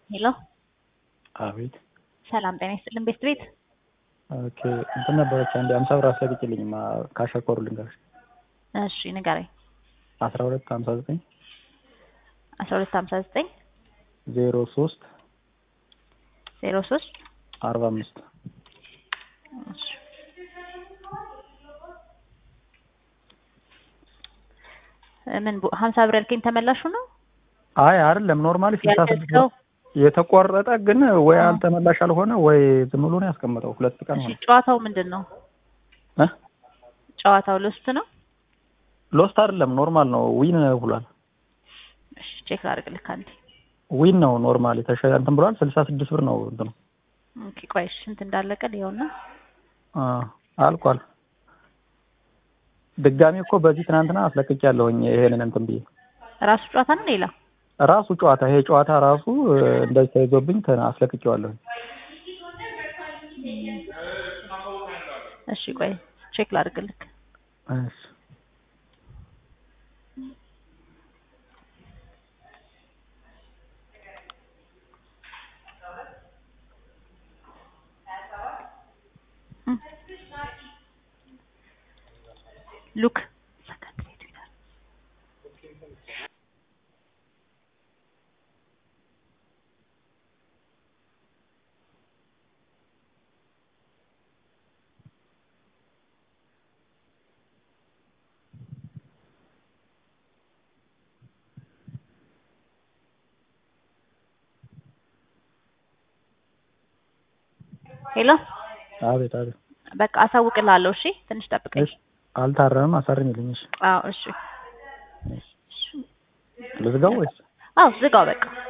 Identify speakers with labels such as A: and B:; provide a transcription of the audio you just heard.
A: ሄሎ
B: አቤት
A: ሰላም ጤና ይስጥልን ቤት ቤት
B: ኦኬ እንትን ነበረች አንድ አምሳ ብር አስለቅቂልኝ ካሸኮሩ ልንገርሽ
A: እሺ ንገረኝ
B: አስራ ሁለት ሀምሳ ዘጠኝ
A: አስራ ሁለት ሀምሳ ዘጠኝ
B: ዜሮ ሶስት
A: ዜሮ ሶስት
B: አርባ አምስት
A: እሺ ምን ቡ- ሀምሳ ብር ያልከኝ ተመላሹ ነው
B: አይ አይደለም ኖርማሊ ስልሳ ስድስት
A: ያልከው
B: የተቆረጠ ግን ወይ
A: አዎ።
B: አልተመላሽ አልሆነ ወይ ዝም ብሎ ነው ያስቀመጠው ሁለት ቀን
A: እሺ
B: ሆነ
A: ጨዋታው ምንድን ነው
B: እ
A: ጨዋታው ልውስጥ ነው
B: ሎስት አይደለም ኖርማል ነው ዊን ብሏል
A: እሺ ቼክ ላድርግልህ አንዴ
B: ዊን ነው ኖርማል የተሸ እንትን ብሏል ስልሳ ስድስት ብር ነው እንትኑ
A: ኦኬ ቆይ እሺ ስንት እንዳለቀ ይኸውና
B: አ አልቋል ድጋሚ እኮ በዚህ ትናንትና አስለቅቄያለሁኝ ይሄንን እንትን ብዬ
A: ራሱ ጨዋታ ነው ሌላ
B: ራሱ ጨዋታ ይሄ ጨዋታ ራሱ እ፣ እንደዚህ ተይዞብኝ ተ- አስለቅቄዋለሁኝ
A: እሺ ቆይ ቼክ ላድርግልህ
B: እሺ
A: ሉክ ሄሎ
B: አቤት አቤት
A: በቃ አሳውቅልሃለሁ እሺ ትንሽ ጠብቀኝ
B: እሺ አልታረምም አሳርሚልኝ እሺ
A: አዎ እሺ
B: ልዝጋው ወይስ
A: አዎ ዝጋው በቃ